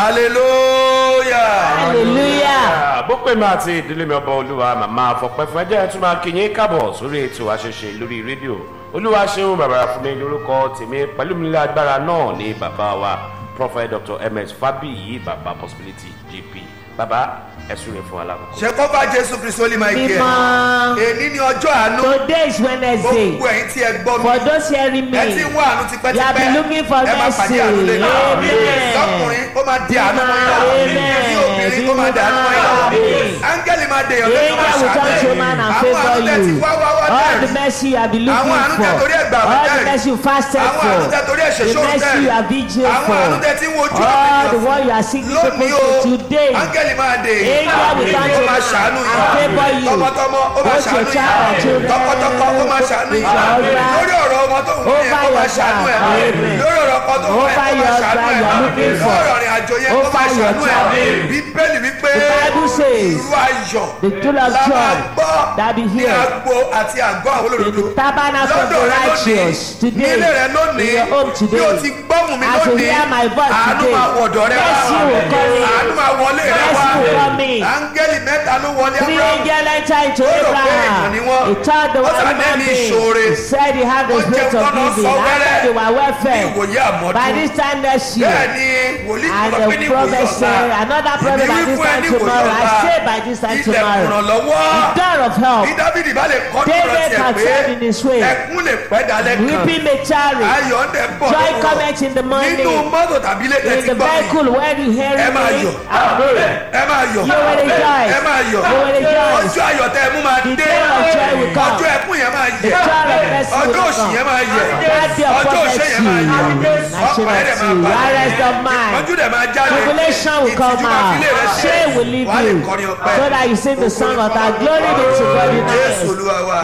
hallelujah. hallelujah. bó pè mí àti ìdílé mi ọba olúwa màmá àfọpẹ́ fún ẹjẹ́ tún máa kí yín káàbọ̀ sórí ètò àṣẹṣe lórí rédíò olúwa ṣeun bàbá fún mi lórúkọ tèmi pẹ̀lú mi nílé agbára náà ní bàbá wa prophet dr ms fabiyi bàbá possibility jp bàbá ẹ̀sùn rẹ̀ fún alákòókò. ṣe kọ́ bá jésù kristu ó lè máa kí ẹ. Mímọ́. èní ni ọjọ́ àánú. Today is Wednesday. gbogbo ẹ̀yin tí ẹ gbọ́ mi. For those hearing me, ẹ ti ń wá àánú tipẹ́tipẹ́. You have been looking for ẹ máa pàdé àánú lé náà. mercy. lọ́kùnrin ó máa di àánú mọ́ yín Amen. lọ́wọ́. ní obìnrin ó máa di àánú mọ́ yín lọ́wọ́. Amen. áńgẹ́lì máa dèèyàn lórí angel will come to man and àwọn àánú tẹ ti favour wá wá wá you. All the dẹ́rì. mercy you have been Àwọn looking àánú for. tẹ torí ẹ̀gbà àwọn All the dẹ́rì. mercy you fasted àwọn for. àánú tẹ torí ẹ̀ṣẹ̀ The ṣòro mercy dẹ́rì. you have vigiled àwọn for. àánú tẹ ti ń wojú All the ọ̀rọ̀ one you are seeking lónìí for o today. áńgẹ́lì máa dè Angel will come ó to máa man ṣàánú and favour yín you. tọmọtọmọ ó máa Both your ṣàánú child and yín children. tọkọtọkọ ó máa ṣàánú With yín your husband. lórí ọ̀rọ̀ ọmọ tó wù yẹn ó Over máa your ṣàánú ẹ̀ child. Amen. lórí ọ̀rọ̀ ọkọ tó wù yẹn ó Over máa your ṣàánú husband you are looking ẹ̀ for. lórí ọ̀rìn àjò yẹn ó Over máa your ṣàánú ẹ̀ travel. bíbélì wípé The Bible says, irú ayọ̀ The tool of la máa joy gbọ́ that be ní here. agbo àti àgọ́ àwọn In olódodo the tabernacle of the lọ́dọ̀ rẹ righteous lónìí today. nílé rẹ lónìí In your home bí today. o ti gbọ́hùn mi As you lónìí hear my voice àánú today. máa wọ̀dọ̀ rẹ wá Mercy will come in. àánú máa wọlé rẹ Mercy wá will come in. áńgẹ́lì mẹ́ta ló wọlé Three abraham angels enter into Ó rò pé èèyàn ni Abraham. wọ́n. He told the Ó one sà human lẹ́ni being. ìṣòro. He said he had the Ó spirit jẹun of tọ́nà giving. sọ After wẹ́rẹ́. they were well ní fed. ìwòye àmọ́dún By this time next year. bẹ́ẹ̀ ni wòlíì And kan sọ pé ní the ìwòye prophet said, ọ̀la another prophet by Èmi wí this fún ẹ time ní ìwòye tomorrow. I ọ̀la. say by this time ilẹ̀kùn tomorrow. ìrànlọ́wọ́ The door of help. bí dábìdì bá lè kọ́ David tọrọ tiẹ̀ had pé said in his way, ẹkún lè pẹ́ dalẹ́ kan Weeping may tarry. ayọ̀ ń dẹ̀ bọ̀ Joy lọ́wọ́. cometh in the morning. nínú mọ́tò tàbí ilé In tẹ̀sí the gbọ́ mi vehicle where you hear ẹ máa me. yọ̀ Amen. ẹ máa yọ̀ You will rejoice. ẹ máa yọ̀ You will rejoice. ọjọ́ ayọ̀ tẹ́ ẹ mú máa The dé day of joy will come. ọjọ́ ẹkún yẹn máa The yẹ joy of mercy ọjọ́ will òṣì come. yẹn máa yẹ That day of ọjọ́ òṣè yẹn máa yẹ poverty. ọkàn ẹ̀ dẹ̀ máa Nationality. balẹ̀ Arrest of mind. ìpọ́njú dẹ̀ máa jáde Tribulation will come ìtìjú máa fi lé rẹ out. ṣe Shame will leave wàá lè you. kọrin ọpẹ́ So that you sing the song of that glory be to God in jésù us. olúwa wa.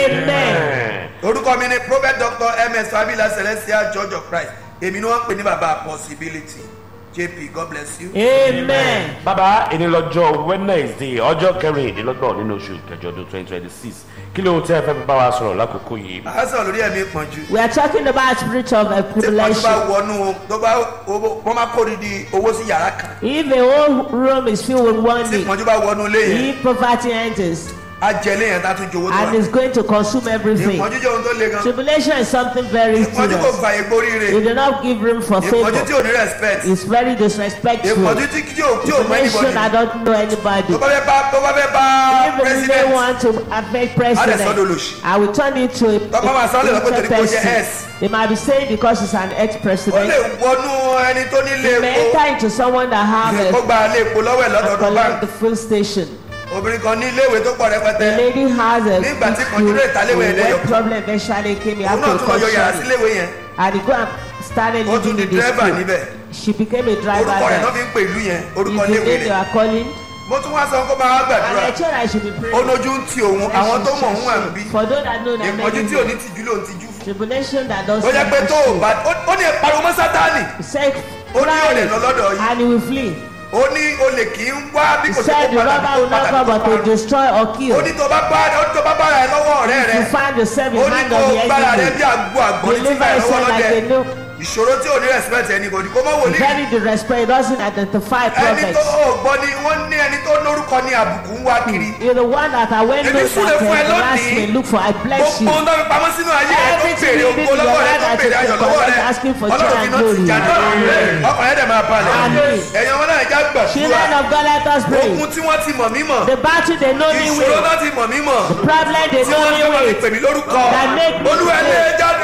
Amen. orúkọ mi ni prophet dr ms fabila celestial church of christ èmi ni wọ́n ń pè ní baba possibility jp god bless you. Amen. bàbá ènìyàn lọ́jọ́ wednesday ọjọ́ kẹrìndínlọ́gbọ̀n nínú oṣù kẹjọ ọdún twenty twenty six kí ló ń tẹ́ ẹ fẹ́ fi bá wa sọ̀rọ̀ lákòókò yìí. a sọ̀rọ̀ lórí ẹ̀mí ìpọ́njú. We are talking about spirit of tí ìpọ́njú bá tribulation. wọnú tó bá owó- wọ́n máa kó didi owó sí yàrá kan If the whole room is filled with tí money, ìpọ́njú bá wọnú ilé yẹn if poverty enters á jẹ ilé yẹn tá a tún jowó tó and wà. is going to consume everything, ìpọ́njú jẹ́ ohun tó le gan. tribulation is something very ìpọ́njú kò serious. gba egbò rire You do not give room for ìpọ́njú favor. tí ò ní respect It's very disrespectful. ìpọ́njú tí tí ò tí ò mọ Tribulation anybody I don't know anybody. tó bá fẹ́ bá tó bá fẹ́ bá Even if they president want to affect sọ́dọ̀ president, lòṣì. I will turn it to a, Tọ́pọ̀ máa sọ lẹ́nu pé torí a kó jẹ́ person. S. They might be saying because it's an ó lè ex-president. wọnú ẹni tó nílé They may epo enter into someone that have kó a, gba ilé epo lọ́wọ́ ẹ̀ and lọ́dọọdún collect báńkì the full station. obìnrin kan ní iléèwé tó pọ̀ The rẹpẹtẹ lady has a Nígbà tí big kan dúró ìtàléwé school. ẹ̀dẹ̀ When yọ. problem eventually came, he òun had náà to tún lọ yọ yàrá sí caution iléèwé yẹn and he go and started ó tún living di in the dírẹ́bà school. níbẹ̀ She became a driver orúkọ rẹ̀ náà there. fi ń pè ìlú yẹn orúkọ Is the iléèwé name they rẹ̀ are calling? mo tún wá sọ kó máa wá And gbàdúrà I told her I should be praying. ó lójú ń ti òun àwọn tó mọ̀ òun wà ń bí For those that know that ìpọ́njú tí ò ní many tìjú ló ń tijú fún tribulation that does ó jẹ́ pé tó o bá ó- ó ní ìpariwo mọ́ sátánì say ó ní olè lọ cry lọ́dọ̀ yìí and he will flee. ó ní olè kì í wá bí He kò sí said kó the padà robber kó will not padà come kó but to padà destroy or ó kill. ní tó bá bá ó ní tó bá bára ẹ lọ́wọ́ ọ̀rẹ́ rẹ You find yourself in ó ní hand kó of the gbára rẹ bí enemy. àgbo àgbo ní tí Deliver bá ẹ lọ́wọ́ yourself like a lọ́dẹ new ìṣòro tí ò ní respect anybody kó mọ́ wòlíì very disrespect doesn't identify ẹni tó prophets. ò gbọ́ ni wọ́n ní ẹni tó lórúkọ ní àbùkù ń wá kiri You're the one that I went Èmi those súre that fún ẹ uh, harass lónìí. me look for. I bless gbogbo you. ohun tó fi pamọ́ sínú ayé rẹ tó Everything béèrè you did ògo in your lọ́wọ́ rẹ life tó that béèrè you ayọ̀ took lọ́wọ́ for, rẹ asking for ọlọ́run joy fi and náà ti glory. jáde ọkàn yẹn dẹ̀ máa balẹ̀ Amen. ẹ̀yin ọmọ náà já gbàdúrà Children of God, let us pray. ogun tí wọ́n ti mọ̀ mí mọ̀ The battle they know me ìṣòro with. náà ti mọ̀ mí mọ̀ Problem they tí know wọ́n me fẹ́ máa fi with. pè mí lórúkọ That make me olúwa ẹ lé pray. jáde.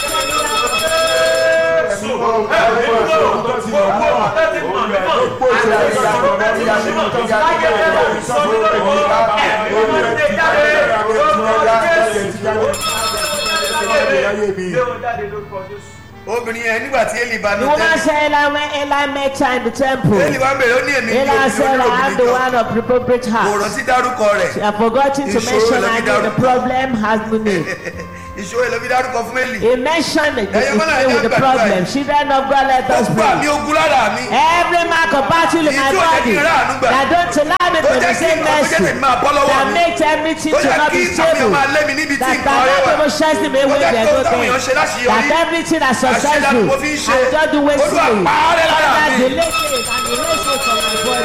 obìnrin yẹn nígbà tí eli bá The nù woman tẹ́lẹ̀ said, Eli, when Eli met her in the temple, eli wá bèrè ó ní èmi ní Eli obìnrin said, I am the olóbìnrin one of appropriate kan kò heart. rántí dárúkọ rẹ̀ I have forgotten to Ìṣòro mention ló fi I know the dárúkọ. problem has meaning. ìṣòro ló fi dárúkọ fún eli He mentioned it Ẹ̀yin ọmọ náà with ẹ the jẹ́ problem. gbàdúrà Children of God, let us gbogbo àmì pray. ogun lára mi Every mark of battle in Èyí my tí ò jẹ́ body kí n ráàánú gbà. that don't allow me tó to jẹ́ kí receive nǹkan tó jẹ́ mercy, tèmi máa bọ́ lọ́wọ́ that mi makes everything tó to jẹ́ not kí be àwọn stable, máa lé mi níbi tí that nǹkan rẹ cannot wà emotions me tó with jẹ́ their kí good táwọn things, èèyàn ṣe láṣeyọrí that everything that's àṣeyọrí successful mo fi ń ṣe and just do olúwa wastefully. pààrẹ lára That mi delay it and delay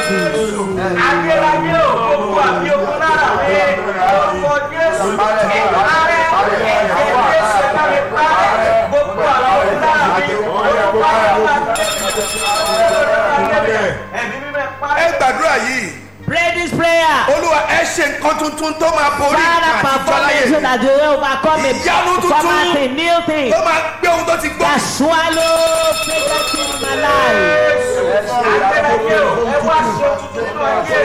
ayérayé ò gbogbo àbí ogun lára mi orúkọ jésù ìparẹ́ ẹ̀jẹ̀ jésù bá mi parẹ́ gbogbo àbí ogun lára mi orúkọ ẹ̀mí mímẹ́ ẹ parẹ́. gbàdúrà yìí Pray this prayer. olúwa ẹ ṣe nǹkan tuntun tó máa borí Father, nǹkan àtijọ́ perform láyé it so that you will overcome it. Ìyanu tuntun. Perform a new thing. tó máa gbé ohun tó ti gbó That swallow pregnant in my life. ayérayé ò ẹ wá ṣe òtútù nínú ayé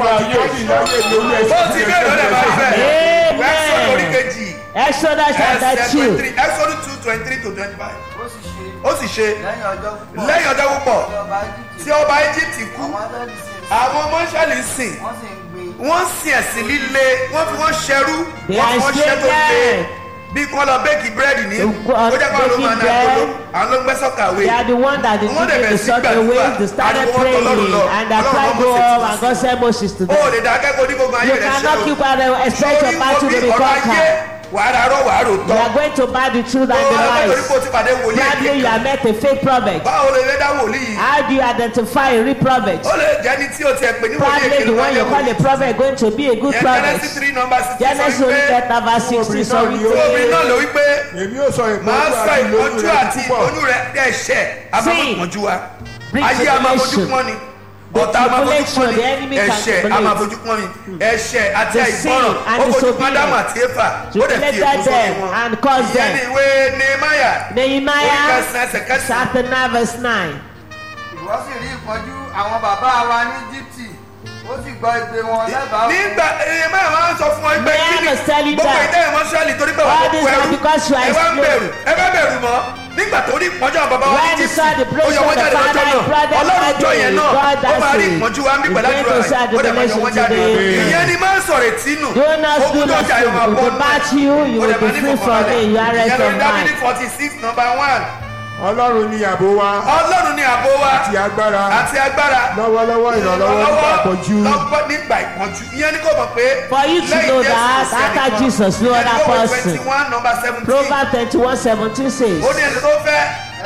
mi. ó ti bẹ́ẹ̀ lọ́dẹ̀ máa fẹ́ Amen. ẹ̀sọ́ orí kejì Exodus chapter ẹsẹ̀ two. twenty three ẹ̀sọ́ two twenty three to twenty five ó sì ṣe ó sì ṣe lẹ́yìn ọjọ́ púpọ̀ lẹ́yìn ọjọ́ púpọ̀ ọba Íjíbítì tí ọba Íjíbítì kú àwọn Ísírẹ́lì sì ń àwọn ọmọ Ísírẹ́lì sìn wọ́n sì ń gbé wọ́n sin ẹ̀sìn líle wọ́n fi wọ́n ṣẹrú They wọ́n are fi wọ́n ṣẹ́ tó le enslaved. bí kí wọ́n lọ bẹ́ẹ̀kì búrẹ́dì ní They go on ó jẹ́ kó àwọn ló máa baking ná agolo bread. àwọn ló ń gbẹ́ sọ́kàwé They are the one that they Wọ́n dẹ̀ give bẹ̀rẹ̀ the sí sort gbàdúrà. away. They started Ariwo wọn praying tọlọ́run lọ. and the Ọlọ́run cry rán go Mósè up and God sent Moses to ó them. lè dá akẹ́kọ̀ọ́ onígbogbo ayé You rẹ̀ ṣe cannot o keep quiet expect your battle to be ọ̀rọ̀ ayé conquered. wàá rárọ̀ wàá rò You tọ́ are going to buy the truth ó and the lọ́wọ́ torí lies. pé o ti pàdé wòlíì Probably you èké have met a fake prophet. báwo lè lé dá wòlíì yìí How do you identify a real prophet? ó lè jẹ́ ní tí o tiẹ̀ pè ní wòlíì Probably èké the ló máa one jẹ́ you call wòlíì a prophet going to be a good yẹn prophet. Genesis three number sixteen Genesis sọ orí wípé kẹta verse sixteen sọ obìnrin náà ló wípé wípé èmi ò sọ máa ìpọ́njú sọ àti ìlóyún ìpọ́njú rẹ àti púpọ̀ oyún rẹ ẹ̀ṣẹ̀ amafojúmọ́jú wa Bring ayé amafojú tribulation. pọ́n ni The ọ̀tá amafojú tribulation, pọ́n ni the enemy can ẹ̀ṣẹ̀ tribulate. amafojú pọ́n ni ẹ̀ṣẹ̀ àti The àìgbọràn sin and ó fojú disobedience. pádámù àti éfà ó dẹ̀ fi Tribulated èkó sórí them wọn and caused ìyẹn them. ni ìwé nehemiah orí Nehemiah kẹsàn-án ẹsẹ̀ kẹsàn-án chapter nine verse nine. ìwọ sì rí ìpọ́njú àwọn bàbá wa ní Íjíbítì ó sì gbọ́ igbe wọn lẹ́bàá òkun. nígbà nehemiah máa ń sọ fún ọ pé Nehemiah kí ni was telling gbogbo them, ìdá ìmọ̀ṣẹ́lì torí pé all wọ́n this kó is ẹrú because you are ẹ wá ń enslaved. bẹ̀rù ẹ bá bẹ̀rù mọ́ nígbà tó rí ìpọ́njú àwọn bàbá wa ní When he Íjíbítì saw the ó place yọ of wọ́n the jáde father, lọ́jọ́ his brother, náà ọlọ́run jọ yẹn náà God ó máa has rí it. ìpọ́njú wa ń bí He's pẹ̀lú going àdúrà to start rẹ̀ ó dẹ̀ máa yọ tribulation wọ́n jáde today. ìyẹn ni máa ń sọ̀rọ̀ ìtínú Do not do ogun tó jà yóò máa nothing. bọ́ To batch you, you will be free from it. You are rest ìyẹn of lórí dábìlì mind. forty six number one ọlọ́run ni ààbò wa ọlọ́run ni àbò wa àti agbára àti agbára lọ́wọ́lọ́wọ́ ìrànlọ́wọ́ nígbà àpọ̀jù lọ́gbọ́n nígbà ìpọ́njú ìyẹn ni kò mọ̀ pé For you to know that after Jesus, no other person. twenty one number seventeen Proverbs twenty-one seventeen says. ó ní ẹni tó fẹ́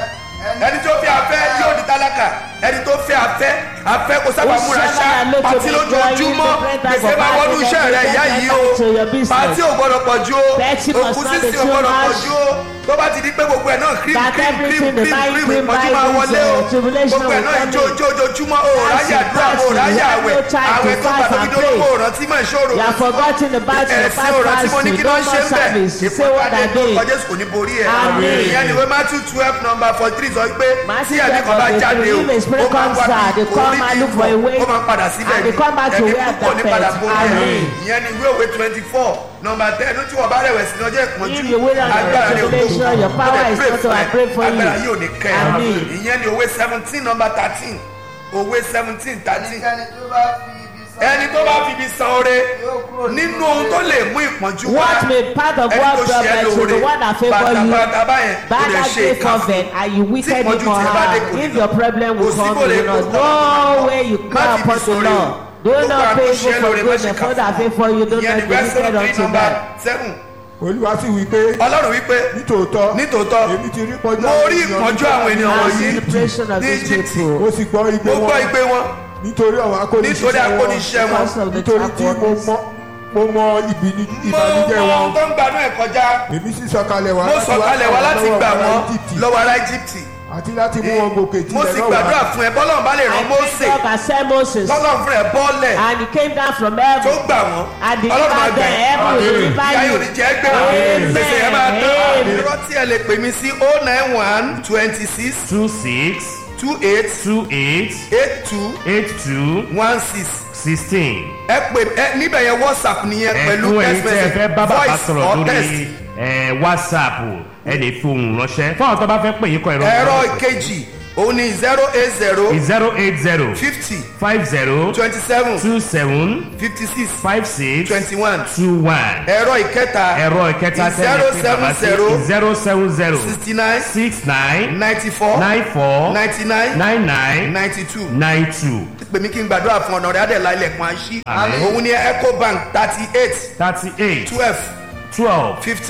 ẹni tó fẹ́ afẹ́ yóò di tálákà ẹni tó fẹ́ afẹ́ afẹ́ kò sábà Ó múra ṣá sábà lójú pàtí mi lójoojúmọ́ gbọ́ yín, gbèsè máa wọnú iṣẹ́ rẹ̀ ìyá yìí o to your business. pàtí ò gbọ́dọ̀ pọ̀ ju o Petty must òkú not be sísìn ò too gbọ́dọ̀ pọ̀ much. ju o tó bá ti di pé gbogbo ẹ̀ náà cream That cream cream everything, the cream buying cream cream, ìpọ́njú buying máa this, wọlé o uh, tribulation gbogbo ẹ̀ will náà come ìjó in. ìjó ojoojúmọ́ o ráyè Fasting, àdúrà o fasting, ráyè you have àwẹ̀ no time to àwẹ̀ tó fast gbàgbọ́ and gidi pray. olóko òrántí mọ̀ ìṣòro You have forgotten the battle, the ẹ̀sìn past òrántí mo ní fasting, kí no ló ń ṣe more ń bẹ̀ service. You say what I ìpọ́njú did. kọjá kò ní borí ẹ̀ Amen. ìyẹn ni wọ́n Matthew twelve number forty three sọ pé Matthew tí ẹ̀mí kan bá 12, jáde o if a spirit ó máa ń comes wá out, they bí come orí and bí look for a way, ó máa ń padà síbẹ̀ and they come back to ẹ̀mí where púpọ̀ ní the padà first. borí ẹ̀ Amen. ìyẹn ni ìwé òwe twenty four number ten ó tí wọ́n bá rẹ̀wẹ̀sì ní ọjọ́ ìpọ́njú If you wait on agbára the rẹ̀ ò tó tribulation, your power is not to I pray for you. agbára yóò ní kẹ́ ẹ̀ Amen. ìyẹn ni òwe seventeen number thirteen òwe seventeen thirteen ẹnikẹ́ni tó bá fi ibi sọ ẹni tó bá fi ibi san oore nínú ohun tó lè mú ìpọ́njú wá What may part of ẹni what tó ṣe ẹ́ government to lóore the one that favour you bàtàbàtà báyẹn ó bad lè that ṣe day ìkà fún covenant and you wicked him ìpọ́njú or tí ẹ bá dé kò her ní if lọ. your problem will Kò sí come bó lè you know kó kọ́ no way you má come fi upon fi the sọ̀rọ̀ law do Gbogbo not àwọn pay tó ṣe evil lóore for má good ṣe and kà for that fún. favour you do ìyẹn not ni be verse wicked three unto number them. seven olúwa sì wí pé ọlọ́run wípé nítòótọ́ nítòótọ́ èmi ti rí pọ́njú mo rí ìpọ́njú àwọn ènìyàn I wọ̀nyí see the pressure of ní these Egypt people ó sì gbọ́ igbe mo gbọ́ wọn igbe wọn nítorí àwọn nítorí akóniṣiṣẹ́ wọn akóniṣẹ́ wọn because of the nítorí tí mo trap mọ mo mọ ìbìní mo ìbànújẹ́ mọ wọn tó ń gbanú ẹ̀ kọjá èmi sì sọ̀kalẹ̀ wá mo láti sọ̀kalẹ̀ wá láti lọ́wọ́ gbà ará wọ́n Íjíbítì lọ́wọ́ ará Egypt àti láti mú wọn gòkè mo tilẹ̀ sì náà gbàdúrà wá fún ẹ bọ́lọ́run bá lè rán I Mósè picked up and sent Moses tọ́lọ́run fún ẹ bọ́ọ̀lẹ̀ and he came down from tó heaven gbà wọ́n and ọlọ́run máa delivered gbà them ẹ́ heaven will Amen. deliver ìyá you yóò ní jẹ́ gbé Amen. gbèsè yẹn máa tán Amen. irọ́ tí ẹ lè pè mí sí oh nine one twenty six two six two eight two eight eight two eight two one six sixteen. ẹ pè ẹ níbẹ̀ yẹn whatsapp nìyẹn pẹ̀lú ẹ̀fún ẹ̀yin text tí ẹ message fẹ́ bá bàbá voice sọ̀rọ̀ or text lórí ẹ̀, whatsapp ẹ lè fi ohùn ránṣẹ́ fún àwọn tó bá fẹ́ pè yín kọ ẹ̀rọ ẹ̀rọ ìkejì òun ni zero eight zero zero eight zero fifty five zero twenty seven two seven fifty six five six twenty one two one ẹ̀rọ ìkẹta ẹ̀rọ ìkẹta tẹ́lẹ̀ pé bàbá sí zero seven zero sixty nine six nine ninety four nine four ninety nine nine nine ninety two nine two pèmí kí n gbàdúrà fún ọ̀nà rẹ̀ adẹ̀lá ilẹ̀kùn àṣì Àmín. òun ni ecobank thirty eight thirty eight twelve twelve fifteen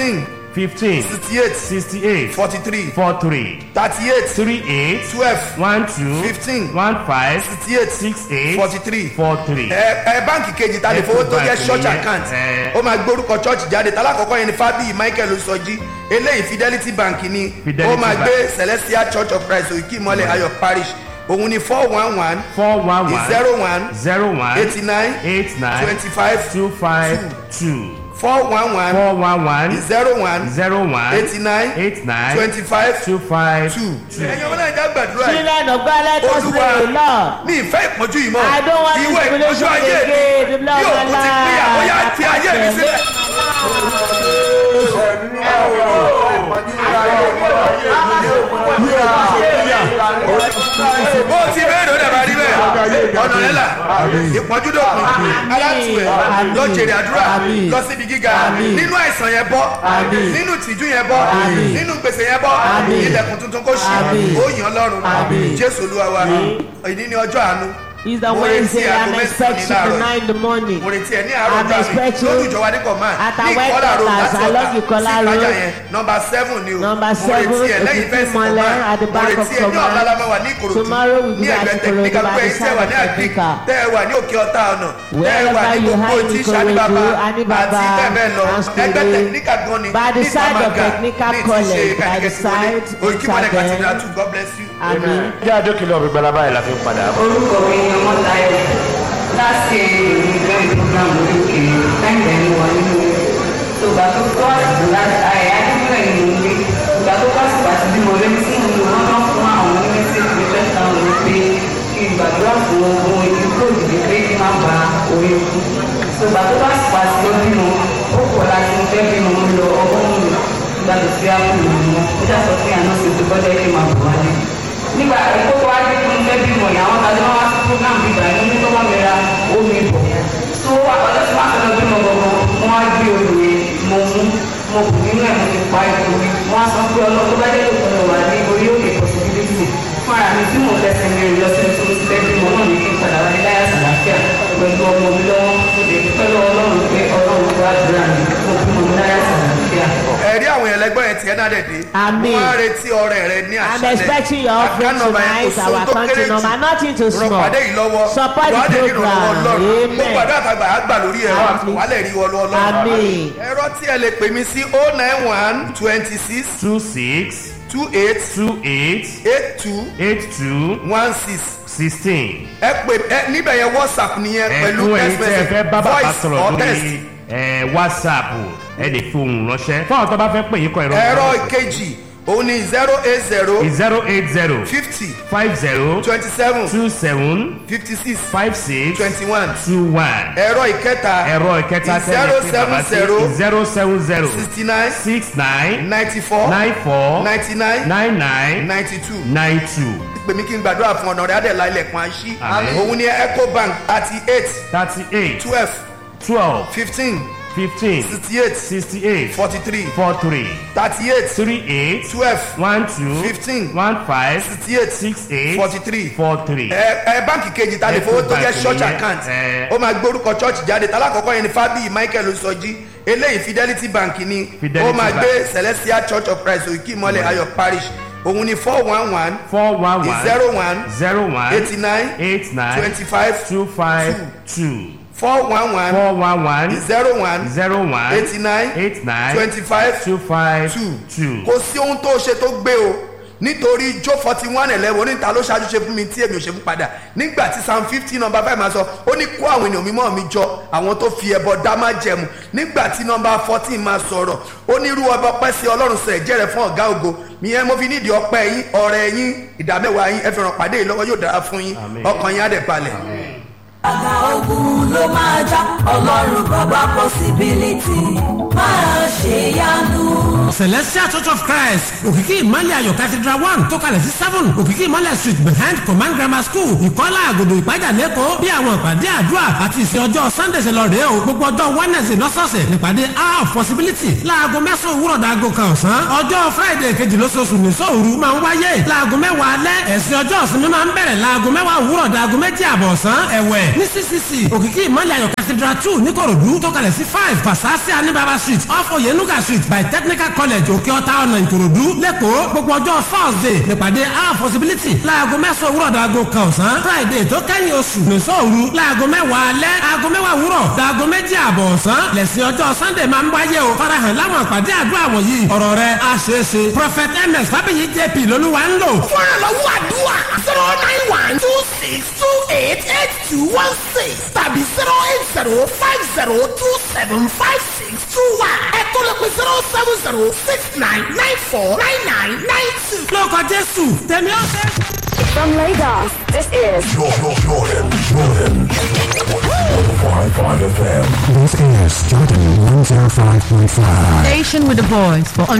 fifteen sixty eight sixty eight forty three four three thirty eight three eight twelve one two Fifteen. one five sixty eight six eight forty three four three. ẹ ẹ báǹkì kejì ta lè fowó tó jẹ Ecobank church nìyẹn. account Ẹ. ó máa gbórúkọ church jáde talákọ̀ọ́kọ́ yẹn ni fábíyì michael osọjí eléyìí fidelity bank ni Fidelity ó máa Bank. gbé celestial church of christ òkè ìmọ̀lẹ̀ ayọ̀ parish òun ni four one one four one one zero one zero one eighty nine eight nine twenty five two five two four one one four one one zero one zero one eighty nine eight nine twenty five two five two. ẹ̀yin ọmọ náà já gbàdúrà yìí Children of God, let us olúwa pray, Lord. mi ìfẹ́ ìpọ́njú yìí mọ́ I don't want this ìwọ ìpọ́njú tribulation ayé mi again. The Lord bí òkú ti Allah. pín àbóyá ti ayé mi sílẹ̀. bó ti bẹ́ẹ̀ ló dàbà rí bẹ́ẹ̀ ọ̀nà rẹ̀ là ìpọ́njú dọ̀kun alátùwẹ̀ lọ jèrè àdúrà lọ síbi gíga nínú àìsàn yẹn bọ́ nínú ìtìjú yẹn bọ́ nínú gbèsè yẹn bọ́ ilẹ̀kùn tuntun kó ṣí ó yàn lọ́rùn jésù olúwa wa ìní ni ọjọ́ àánú It's the Mo retí Wednesday. aago I'm mẹ́sàn-án ní expecting láàárọ̀ tonight in the morning. mo retí ẹ ní àárọ̀ I'm ọjọ́ àmì expecting lójú ìjọba ní command at ní our ìkọlà road headquarters láti along ọ̀tà Ikola sí ìpàjà Road. yẹn nọmba seven ni o Number mo seven, retí ẹ lẹ́yìn Òkìkí fẹ́ǹsì Mọ́lẹ̀ command at the mo back of retí ẹ ní command. ọ̀làlámà wà ní ìkòròdú Tomorrow we ní be at ẹgbẹ́ Ikorodu technical by pé the iṣẹ́ side wà of ní àgbè technical. tẹ́ ẹ wà ní òkè ọ̀tá ọ̀nà tẹ́ ẹ Wherever wà ní you gbogbo hide tí in sàdébàbà Ikorodu, Anibaba, àti bẹ́ẹ̀ bẹ́ẹ̀ lọ and ẹgbẹ́ Skere. technical gan ni By the ní side of Ìtàmàgà, Technical ní ti ṣe College, by the ẹnìkẹ́sì wọlé. side, Òyìnkímọ́lẹ̀ Ìtàgẹ̀. Cathedral too, God bless you. Amen. jẹ́ àdókìlọ̀ gbígbẹ́lá báyìí la fi ń padà bọ̀. orúkọ mi ni ọmọ táyọ láti ìgbẹ́ ìprogram lókè láìpẹ́ ní wà nínú ìgbà tó tó àsìkò láti àyè adúgbò ẹ̀yìn ló ń gbé ìgbà tó tó àsìkò àti bímọ rẹ tí mo lò wọn náà fún àwọn onímẹ̀sẹ̀ ìgbé fẹ́ta wọn ló pé kí n gbàdúrà fún ohun ìdúró òdìdí pé kí n má ba orí kú ìgbà tó tó àsìkò àti lọ bímọ ó pọ̀ láti mo fẹ́ bímọ mo lọ ọgọ́rùn-ún ìgbà tó fi ápù lò wọn ó jà sọ fún àná sí ti bọ́dẹ̀ kí n má bọ̀ wálé nígbà ìkókó wájú fún un fẹ́ bímọ yìí àwọn tàbí wọn wá sí program bíbá yìí ní tọ́wọ́ mi ra omi bọ̀ tó ọjọ́ tí wọ́n á fẹ́ lọ bímọ gbọ̀ngàn wọ́n á gbé olù yẹn mo mú mo kù nínú ẹ̀ mo ti pa ètò wọ́n á sọ pé ọlọ́run tó bá dé lóko lọ wà ní orí òkè possibility fún ara mi tí mo fẹsẹ̀ mi rìn lọ sí ibi tí mo ti fẹ́ bímọ náà ní kí n padà wá ní láyà sàlàáfíà pẹ̀lú ọmọ mi lọ́wọ́ mo lè dúpẹ́ lọ́wọ́ ọlọ́run pé ọlọ́run tó àdúrà mi mo bímọ ní láyà sàlàáfíà. ẹ̀rí àwọn ẹlẹgbẹ́ yẹn tiẹ̀ náà dẹ̀ dé. Àmín. wọ́n á retí ọrẹ rẹ ní I'm àṣálẹ̀. expecting your offering Account number yẹn tonight, kò sóhun our tó country kéré jù. number, nothing too small. rọpàdé yìí lọ́wọ́ Support wàá the dẹ̀ kí ìrànlọ́wọ́ program. ọlọ́run Amen. gbogbo àdó àtàgbà á gbà lórí ẹ̀rọ Àmín. wàhálẹ̀ rí wọlé ọlọ́run. Àmín. ẹ̀rọ tí ẹ lè pè mí sí o nine one twenty six two six two eight two eight eight two eight two one six sixteen. ẹ pè ẹ níbẹ̀ yẹn whatsapp nìyẹn pẹ̀lú ẹ̀kún ẹ̀yin text tẹ́ ẹ fẹ́ message bá bàbá voice sọ̀rọ̀ or text. lórí ẹ̀, whatsapp ẹ lè fi ohùn ránṣẹ́ fún àwọn tó bá fẹ́ pè yín kọ ìrọ̀ ẹ̀rọ ìkejì òun ni zero eight zero zero eight zero fifty five zero twenty seven two seven fifty six five six twenty one two one ẹ̀rọ ìkẹta ẹ̀rọ ìkẹta zero seven zero zero seven zero sixty nine six nine ninety four nine four ninety nine nine nine ninety two nine two pè mí kí n gbàdúrà fún ọ̀nà rẹ̀ adẹ̀lá ilẹ̀kùn àṣì Àmín. òun ni ecobank thirty eight thirty eight twelve twelve fifteen fifteen sixty eight sixty eight forty three four three thirty eight three eight twelve one two Fifteen. one five sixty eight six eight forty three four three. ẹ ẹ báǹkì kejì ta lè fowó tó jẹ́ Ecobank church nìyẹn, account ẹ. ó máa gbórúkọ church jáde talákọ̀ọ́kọ́ yẹn ni fábíyì michael osọjí eléyìí fidelity bank ni Fidelity ó máa Bank. gbé celestial church of christ òkè ìmọ̀lẹ̀ ayọ̀ parish òun ni four one one four one one zero one zero one eighty nine eight nine twenty five two five two four one one four one one zero one zero one eighty nine eight nine twenty five two five two two. kò sí ohun tó ṣe tó gbé o nítorí jó forty one eleven oníta ló ṣáájú ṣe fún mi tí èmi ò ṣe fún padà nígbà tí psalm fifty number five máa sọ ó ní kó àwọn ènìyàn mímọ́ mi jọ àwọn tó fi ẹbọ dá má jẹmu nígbà tí number fourteen máa sọ̀rọ̀ ó ní irú ọba ọpẹ́ sí ọlọ́run sọ ẹ̀jẹ̀ rẹ̀ fún ọ̀gá ògo ìyẹn mo fi nídìí ọpẹ́ yín ọ̀rẹ́ yín ìdámẹ́wàá yín ẹ fi ràn pàdé yìí lọ́wọ́ yóò dára fún yín Àmín. ọkàn yín á dẹ̀ balẹ̀. àgbà ogun ló máa já ọlọ́run bàbá possibility máa ṣe yanu. celestial church of christ òkìkí ìmọ̀lẹ̀ ayọ̀ cathedral one tó kalẹ̀ sí seven òkìkí ìmọ̀lẹ̀ street behind command grammar school ìkọ́lá àgòdò ìpájà lẹ́kọ̀ọ́ bí àwọn ìpàdé àdúrà àti ìsìn ọjọ́ sunday ṣe lọ rèé o gbogbo ọjọ́ wednesday lọ́sọ̀ọ̀sẹ̀ nípàdé hour of possibility láago mẹ́sàn-án òwúrọ̀ dàgò kan ọ̀sán ọjọ́ friday kejì lóṣooṣù ní sóòru máa ń wáyé láago mẹ́wàá alẹ́ ẹ̀sìn ọjọ́ ìsinmi máa ń bẹ̀rẹ̀ láago mẹ́wàá òwúrọ̀ dàgò méjì àbọ̀ ọ̀sán ẹ̀wẹ̀ ní ccc òkìkí ìmọ̀lẹ̀ ayọ̀ cathedral two níkòròdú tó kalẹ̀ sí five fasasi anibaba street off oyenuga street by technical college òkè ọ̀tá ọ̀nà ìkòròdú lẹ́kọ̀ọ́ gbogbo ọjọ́ thursday nípàdé our possibility láago mẹ́sàn-án òwúrọ̀ dàgò kan ọ̀sán friday tó kẹ́yìn oṣù nìṣọ́ òru láago mẹ́wàá alẹ́ aago mẹ́wàá òwúrọ̀ dàgò méjì àbọ̀ ọ̀sán lẹ́sìn ọjọ́ sunday máa ń wáyé o farahàn láwọn àpàdé àdúrà wọ̀nyí ọ̀rọ̀ rẹ̀ á ṣeé ṣe prophet ms fábíyì jp lolúwa ń lò. fún ìrànlọ́wọ́ àdúrà zero nine one two six two eight eight two one six tàbí zero eight zero five zero two seven five six two one ẹ̀kọ́ lè pe zero seven zero six nine nine four nine nine nine two. lórúkọ jésù tẹ̀mí ọ̀sẹ̀. From Lagos, this is Jordan, Jordan, Jordan. 105.5 FM. This is Jordan 105.5. Station with the voice for